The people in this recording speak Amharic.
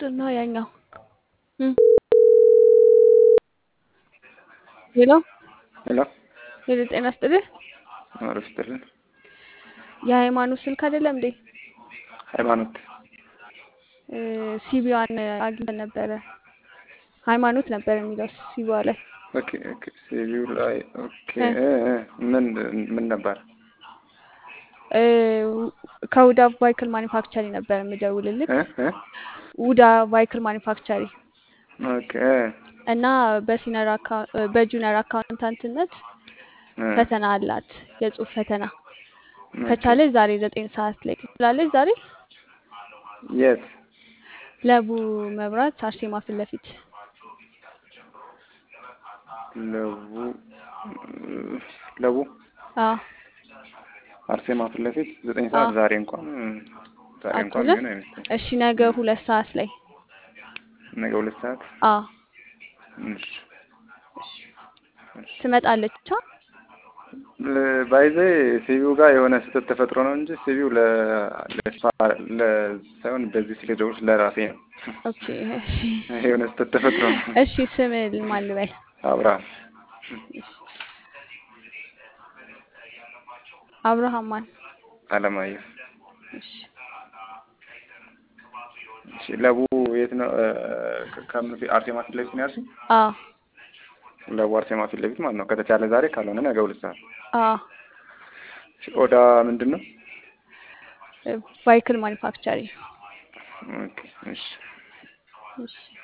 ምንድን ነው ያኛው? እም። ሄሎ ሄሎ ሄሎ፣ ጤና ይስጥልኝ። አረፍ ይስጥልን። የሃይማኖት ስልክ አይደለም እንዴ? ሃይማኖት እ፣ ሲቢዋን አግኝተን ነበረ። ሃይማኖት ነበር የሚለው ሲቢዋ ላይ ኦኬ ኦኬ። ሲቪው ላይ ኦኬ እ፣ እ፣ እ፣ ምን ምን ነበር? እ፣ ከውዳ ቫይክል ማኒፋክቸሪ ነበር የምደውልልክ። እ እ ውዳ ቫይክል ማኒፋክቸሪ ኦኬ እ፣ እና በሲነር አካ- በጁኒየር አካውንታንትነት እ፣ ፈተና አላት፣ የጽሁፍ ፈተና ኦኬ። ከቻለች ዛሬ ዘጠኝ ሰዓት ላይ ትላለች። ዛሬ የት? ለቡ መብራት አርሴማ ፊት ለፊት ለቡ ለቡ አዎ አርሴማ ፊት ለፊት ዘጠኝ አዎ ሰዓት ዛሬ እንኳን ዛሬ እንኳን አትውልም። የሚሆን አይመስለኝም። እሺ ነገ ሁለት ሰዓት ላይ ነገ ሁለት ሰዓት አዎ እሺ፣ እሺ። ትመጣለች። ቻ ለ- ባይዘ ሲቪው ጋር የሆነ ስህተት ተፈጥሮ ነው እንጂ ሲቪው ለ ለስፓ- ለ ሳይሆን በዚህ ስለደውል ለራሴ ነው። ኦኬ እሺ የሆነ ስህተት ተፈጥሮ ነው። እሺ ስም ማን ልበል? አብርሃም እሺ አብርሃም ማን? አለማየሁ። እሺ እሺ ለቡ የት ነው? እ፣ ከ- ከምን ፊት አርሴማ ፊት ለፊት ነው ያልሽኝ? አዎ ለቡ አርሴማ ፊት ለፊት ማለት ነው። ከተቻለ ዛሬ ካልሆነ ነገ ሁለት ሰዓት። አዎ እሺ፣ ኦዳ ምንድን ነው? ቫይክል ማኒፋክቸሪ ኦኬ እሺ እሺ